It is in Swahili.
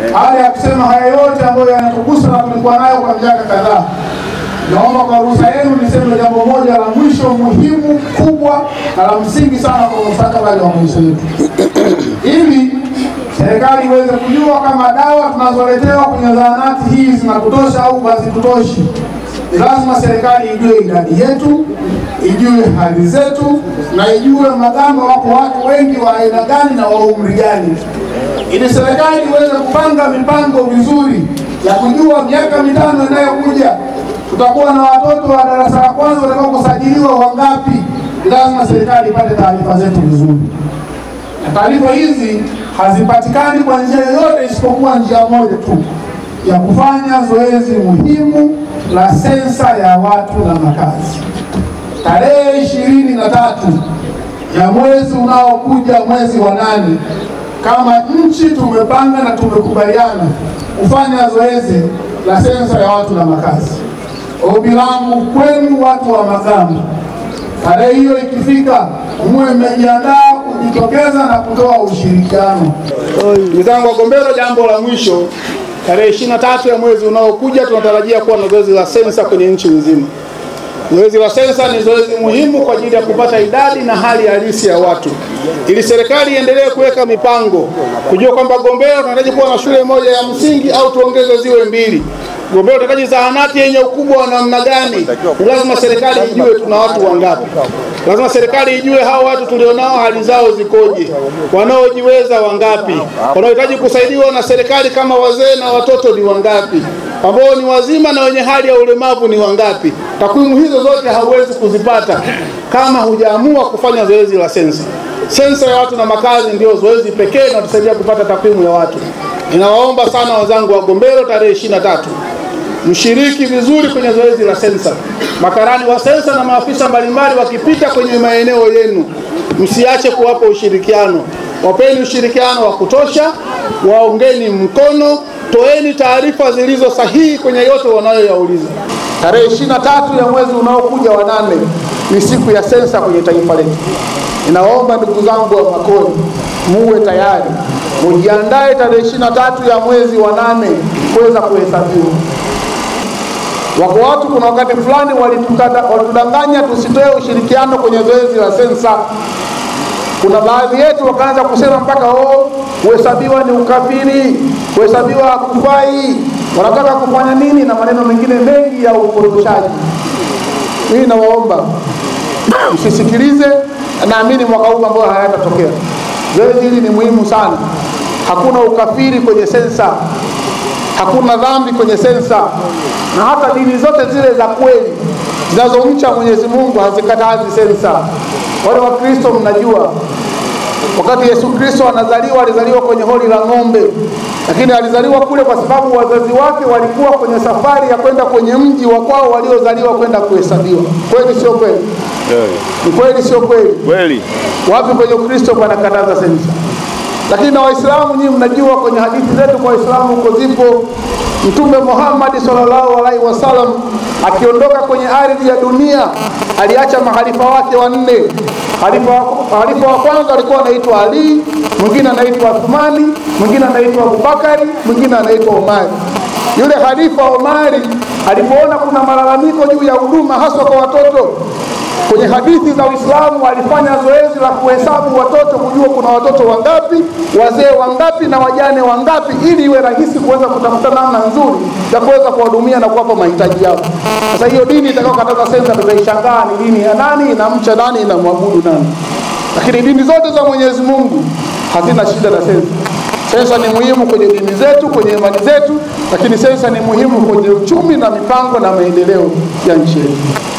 Baada ya kusema haya yote ambayo yanatugusa na tulikuwa nayo kwa miaka kadhaa, naomba kwa ruhusa yenu niseme jambo moja la mwisho muhimu kubwa na la msingi sana kwa mustakabali wa maisha yetu, ili serikali iweze kujua kama dawa tunazoletewa kwenye zahanati hii zinatutosha au hazitutoshi. Ni lazima serikali ijue idadi yetu, ijue hali zetu, na ijue magamba wako watu wengi wa aina gani na wa umri gani, ili serikali iweze kupanga mipango vizuri ya kujua miaka mitano inayokuja tutakuwa na watoto wa darasa la kwanza watakao kusajiliwa wangapi. Ni lazima serikali ipate taarifa zetu vizuri, na taarifa hizi hazipatikani kwa njia yoyote isipokuwa njia moja tu ya kufanya zoezi muhimu la sensa ya watu na makazi. Tarehe ishirini na tatu ya mwezi unaokuja, mwezi wa nane, kama nchi tumepanga na tumekubaliana kufanya zoezi la sensa ya watu na makazi. Ombi langu kwenu watu wa Makamba, tarehe hiyo ikifika, muwe mmejiandaa kujitokeza na kutoa ushirikiano. Ndugu zangu Wagombero, jambo la mwisho, tarehe ishirini na tatu ya mwezi unaokuja tunatarajia kuwa na zoezi la sensa kwenye nchi nzima. Zoezi la sensa ni zoezi muhimu kwa ajili ya kupata idadi na hali halisi ya watu, ili serikali iendelee kuweka mipango, kujua kwamba Gombero tunahitaji kuwa na shule moja ya msingi au tuongeze ziwe mbili. Gombero tunahitaji zahanati yenye ukubwa wa namna gani? Ni lazima serikali ijue tuna watu wangapi. Lazima serikali ijue hao watu tulionao hali zao zikoje, wanaojiweza wangapi, wanaohitaji kusaidiwa na serikali kama wazee na watoto ni wangapi, ambao ni wazima na wenye hali ya ulemavu ni wangapi. Takwimu hizo zote hauwezi kuzipata kama hujaamua kufanya zoezi la sensa. Sensa ya watu na makazi ndio zoezi pekee inatusaidia kupata takwimu ya watu. Ninawaomba sana wazangu wa Gombero, tarehe ishirini na tatu mshiriki vizuri kwenye zoezi la sensa. Makarani wa sensa na maafisa mbalimbali wakipita kwenye maeneo yenu, msiache kuwapa ushirikiano. Wapeni ushirikiano wa kutosha, waongeni mkono, toeni taarifa zilizo sahihi kwenye yote wanayoyauliza. Tarehe ishirini na tatu ya mwezi unaokuja wa nane ni siku ya sensa kwenye taifa letu. Ninawaomba ndugu zangu wa Makoni, muwe tayari, mujiandae tarehe ishirini na tatu ya mwezi wa nane kuweza kuhesabiwa. Wako watu kuna wakati fulani walitudanganya tusitoe ushirikiano kwenye zoezi la sensa. Kuna baadhi yetu wakaanza kusema mpaka oh, kuhesabiwa ni ukafiri, kuhesabiwa hakufai, wanataka kufanya nini na maneno mengine mengi ya upotoshaji. Mimi nawaomba msisikilize, naamini mwaka huu ambayo hayatatokea. Zoezi hili ni muhimu sana. Hakuna ukafiri kwenye sensa, hakuna dhambi kwenye sensa, na hata dini zote zile za kweli zinazomcha Mwenyezi Mungu hazikatazi sensa. Wale Wakristo mnajua, wakati Yesu Kristo anazaliwa alizaliwa kwenye holi la ng'ombe, lakini alizaliwa kule kwa sababu wazazi wake walikuwa kwenye safari ya kwenda kwenye mji wa kwao waliozaliwa kwenda kuhesabiwa. Kweli sio kweli? Ni kweli sio kweli? Kweli. Wapi kwenye Ukristo panakataza sensa? Lakini na Waislamu nyinyi mnajua kwenye hadithi zetu kwa Waislamu huko zipo, Mtume Muhammad sallallahu alaihi wasallam akiondoka kwenye ardhi ya dunia aliacha mahalifa wake wanne. Halifa, halifa wa kwanza alikuwa anaitwa Ali, mwingine anaitwa Uthmani, mwingine anaitwa Abubakari, mwingine anaitwa Omari. Yule halifa Omari alipoona kuna malalamiko juu ya huduma haswa kwa watoto kwenye hadithi za Uislamu alifanya zoezi la kuhesabu watoto, kujua kuna watoto wangapi, wazee wangapi na wajane wangapi, ili iwe rahisi kuweza kutafuta namna nzuri ya kuweza kuwahudumia na kuwapa mahitaji yao. Sasa hiyo dini itakayokataza sensa, tutaishangaa ni dini ya nani, inamcha nani, inamwabudu nani? Lakini dini zote za Mwenyezi Mungu hazina shida na sensa. Sensa ni muhimu kwenye dini zetu, kwenye imani zetu, lakini sensa ni muhimu kwenye uchumi na mipango na maendeleo ya nchi yetu.